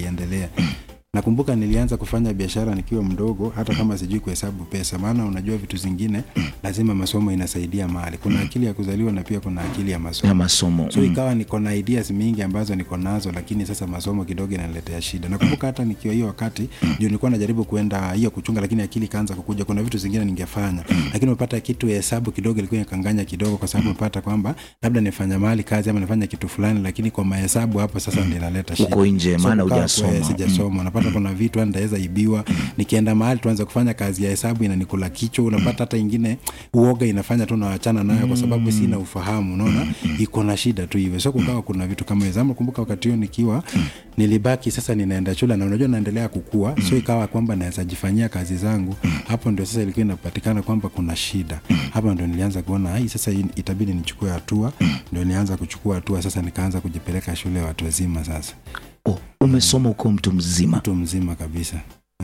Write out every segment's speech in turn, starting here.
ikiendelea nakumbuka nilianza kufanya biashara nikiwa mdogo hata kama sijui kuhesabu pesa maana unajua vitu zingine lazima masomo inasaidia mahali kuna akili ya kuzaliwa na pia kuna akili ya masomo ya masomo so mm. ikawa niko na ideas mingi ambazo niko nazo lakini sasa masomo kidogo inaniletea shida nakumbuka hata nikiwa hiyo wakati ndio nilikuwa najaribu kuenda hiyo kuchunga lakini akili ikaanza kukuja kuna vitu zingine ningefanya lakini umepata kitu ya hesabu kidogo ilikuwa ikanganya kidogo kwa sababu umepata kwamba labda nifanya mahali kazi ama nifanya kitu fulani lakini kwa mahesabu hapo sasa ndio inaleta shida Uko nje, maana kukaa hujasoma. kwe- sijasoma unapata kuna vitu ndaweza ibiwa nikienda mahali tuanze kufanya kazi ya hesabu inanikula kichwa unapata hata ingine uoga inafanya tu nawachana nayo kwa sababu sina ufahamu unaona iko na shida tu hivyo so kukawa kuna vitu kama hizo ama kumbuka wakati huo nikiwa nilibaki sasa ninaenda shule na unajua naendelea kukua so ikawa kwamba naweza jifanyia kazi zangu hapo ndio sasa ilikuwa inapatikana kwamba kuna shida hapo ndio nilianza kuona ai sasa hii itabidi nichukue hatua ndio nilianza kuchukua hatua sasa nikaanza kujipeleka shule ya watu wazima sasa oh, umesoma uko mtu mzima mtu mzima kabisa uh.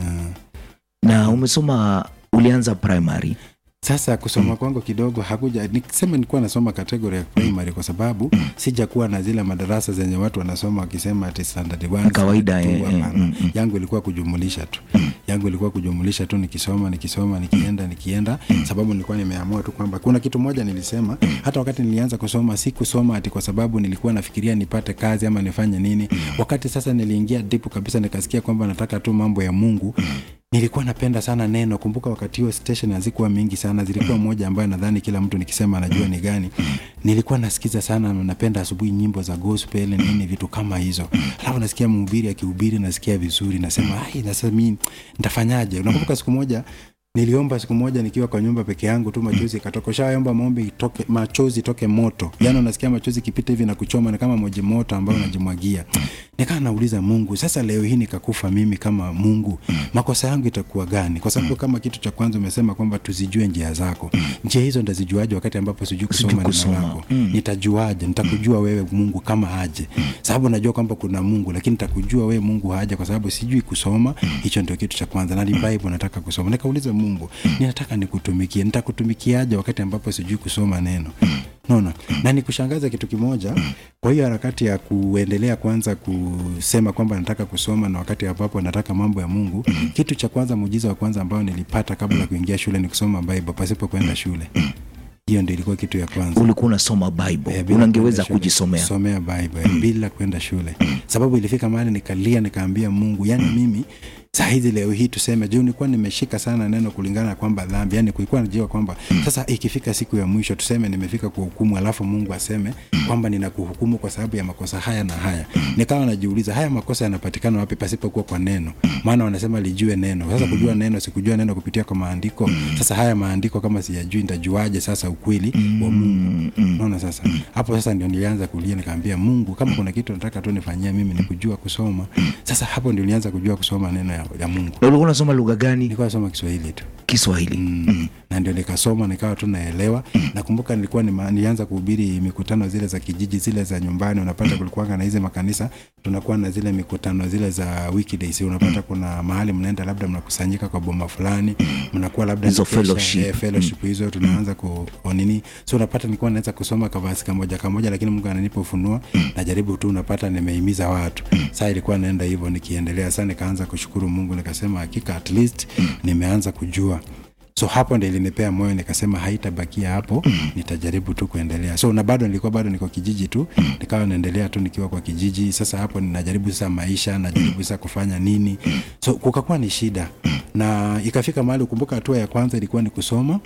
na umesoma ulianza primary sasa kusoma kwangu kidogo hakuja niseme nilikuwa nasoma kategori ya primary kwa sababu sijakuwa na zile madarasa zenye watu wanasoma wakisema ati standard one, Kawaida, standard two, eh, eh, hapana. mm, mm. yangu ilikuwa kujumulisha tu yangu ilikuwa kujumulisha tu nikisoma nikisoma nikienda nikienda sababu nilikuwa nimeamua tu kwamba kuna kitu moja nilisema hata wakati nilianza kusoma si kusoma ati kwa sababu nilikuwa nafikiria nipate kazi ama nifanye nini wakati sasa niliingia deep kabisa nikasikia kwamba nataka tu mambo ya mungu nilikuwa napenda sana neno kumbuka wakati huo station hazikuwa mingi sana zilikuwa moja ambayo nadhani kila mtu nikisema anajua ni gani nilikuwa nasikiza sana napenda asubuhi nyimbo za gospel nini vitu kama hizo alafu nasikia mhubiri akihubiri nasikia vizuri nasema ai sasa mi nitafanyaje unakumbuka siku moja niliomba siku moja nikiwa kwa nyumba peke yangu tu machozi ikatoka ushaomba maombi itoke machozi itoke moto yaani unasikia machozi ikipita hivi na kuchoma ni kama moji moto ambayo unajimwagia nikaa nauliza mungu sasa leo hii nikakufa mimi kama mungu makosa yangu itakuwa gani kwa sababu kama kitu cha kwanza umesema kwamba tuzijue njia zako njia hizo ndazijuaje wakati ambapo sijui kusoma neno kusoma. lako nitajuaje nitakujua wewe mungu kama aje sababu najua kwamba kuna mungu lakini nitakujua wewe mungu aje kwa sababu sijui kusoma hicho ndio kitu cha kwanza na ni bible nataka kusoma nikauliza mungu ninataka nikutumikie nitakutumikiaje wakati ambapo sijui kusoma neno naona na nikushangaza kitu kimoja kwa hiyo harakati ya kuendelea kwanza kusema kwamba nataka kusoma na wakati ambapo nataka mambo ya mungu kitu cha kwanza muujiza wa kwanza ambao nilipata kabla ya kuingia shule ni kusoma bible pasipo kwenda shule hiyo ndio ilikuwa kitu ya kwanza ulikuwa unasoma bible Eh, bila unangeweza kwenda shule. kujisomea Kusomea bible eh, bila kwenda shule sababu ilifika mahali nikalia nikaambia mungu yani mimi saa hizi leo hii tuseme juu nilikuwa nimeshika sana neno kulingana na kwamba dhambi yani kulikuwa najua kwamba sasa ikifika siku ya mwisho tuseme nimefika kwa hukumu alafu mungu aseme kwamba ninakuhukumu kwa sababu ya makosa haya na haya nikawa najiuliza haya makosa yanapatikana wapi pasipokuwa kwa neno maana wanasema lijue neno sasa kujua neno sikujua neno kupitia kwa maandiko sasa haya maandiko kama siyajui nitajuaje sasa ukweli wa mungu naona sasa hapo sasa ndio nilianza kulia nikaambia mungu kama kuna kitu nataka tu nifanyia mimi ni kujua kusoma sasa hapo ndio nilianza kujua kusoma neno ya, ya mungu na ulikuwa unasoma lugha gani nilikuwa nasoma kiswahili tu kiswahili mm. na ndio nikasoma nikawa tu naelewa nakumbuka nilikuwa nima, nilianza kuhubiri mikutano zile za kijiji zile za nyumbani unapata kulikuwanga na hizi makanisa tunakuwa na zile mikutano zile za weekdays unapata kuna mahali mnaenda labda mnakusanyika kwa boma fulani mnakuwa labda Hizo mkesha, fellowship. eh, fellowship hizo tunaanza ku ku nini so unapata nilikuwa naweza kusoma kavasi kamoja kamoja lakini mungu ananipa ufunuo najaribu tu unapata nimehimiza watu saa ilikuwa naenda hivyo nikiendelea saa nikaanza kushukuru mungu nikasema hakika at least nimeanza kujua so hapo ndi ilinipea moyo nikasema haitabakia hapo nitajaribu tu kuendelea so na bado nilikuwa bado niko kijiji tu nikawa naendelea tu nikiwa kwa kijiji sasa hapo ninajaribu sasa maisha najaribu sasa kufanya nini so kukakuwa ni shida na ikafika mahali ukumbuka hatua ya kwanza ilikuwa ni kusoma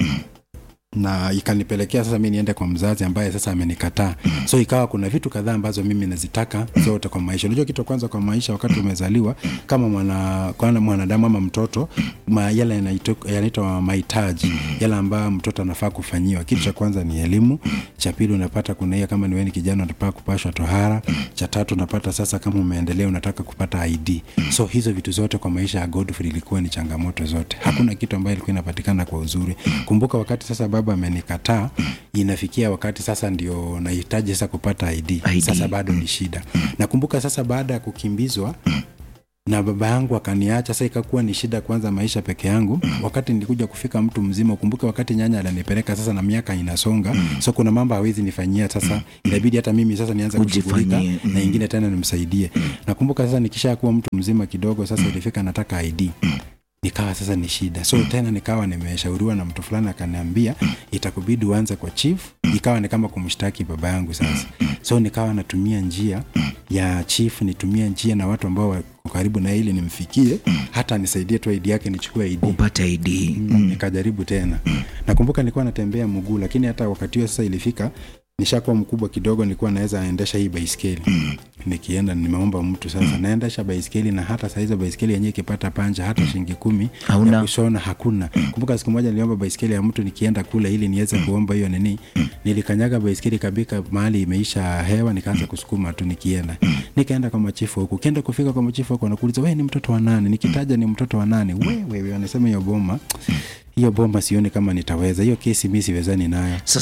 na ikanipelekea sasa mi niende kwa mzazi ambaye sasa amenikataa so ikawa kuna vitu kadhaa ambazo mimi nazitaka zote kwa maisha unajua kitu cha kwanza kwa maisha wakati umezaliwa kama mwana, kwana mwanadamu ama mtoto ma, yale yanaitwa yanaitwa mahitaji yale ambayo mtoto anafaa kufanyiwa kitu cha kwanza ni elimu cha pili unapata kuna hiyo kama niweni kijana unataka kupashwa tohara cha tatu unapata sasa kama umeendelea unataka kupata id so hizo vitu zote kwa maisha ya godfrey ilikuwa ni changamoto zote hakuna kitu ambayo ilikuwa inapatikana kwa uzuri kumbuka wakati sasa baba amenikataa inafikia wakati sasa ndio nahitaji sasa kupata ID. ID. Sasa bado ni shida. Nakumbuka sasa baada ya kukimbizwa na baba yangu akaniacha. Sasa ikakuwa ni shida kwanza maisha peke yangu. Wakati nilikuja kufika mtu mzima, ukumbuke wakati nyanya alinipeleka sasa, na miaka inasonga, so kuna mambo hawezi nifanyia sasa, inabidi hata mimi sasa nianze kushughulika Ujifanyie, mm. na ingine tena nimsaidie. Nakumbuka sasa nikisha kuwa mtu mzima kidogo, sasa ilifika nataka ID nikawa sasa ni shida so tena nikawa nimeshauriwa na mtu fulani akaniambia itakubidi uanze kwa chief ikawa ni kama kumshtaki baba yangu sasa so nikawa natumia njia ya chief nitumie njia na watu ambao wako karibu na ili nimfikie hata nisaidie tu ID yake nichukue ID upate id mm. nikajaribu tena nakumbuka nilikuwa natembea mguu lakini hata wakati huo sasa ilifika nishakuwa mkubwa kidogo nilikuwa naweza endesha hii baiskeli nikienda nimeomba mtu sasa naendesha baiskeli na hata saa hizo baiskeli yenyewe ikipata panja hata shilingi kumi Hauna. ya kushona hakuna kumbuka siku moja niliomba baiskeli ya mtu nikienda kule ili niweze kuomba hiyo nini nilikanyaga baiskeli kabika mahali imeisha hewa nikaanza kusukuma tu nikienda nikaenda kwa machifu huku kienda kufika kwa machifu huku wanakuuliza we ni mtoto wa nani nikitaja ni mtoto wa nani wewe wanasema hiyo boma hiyo boma sioni kama nitaweza hiyo kesi mi siwezani nayo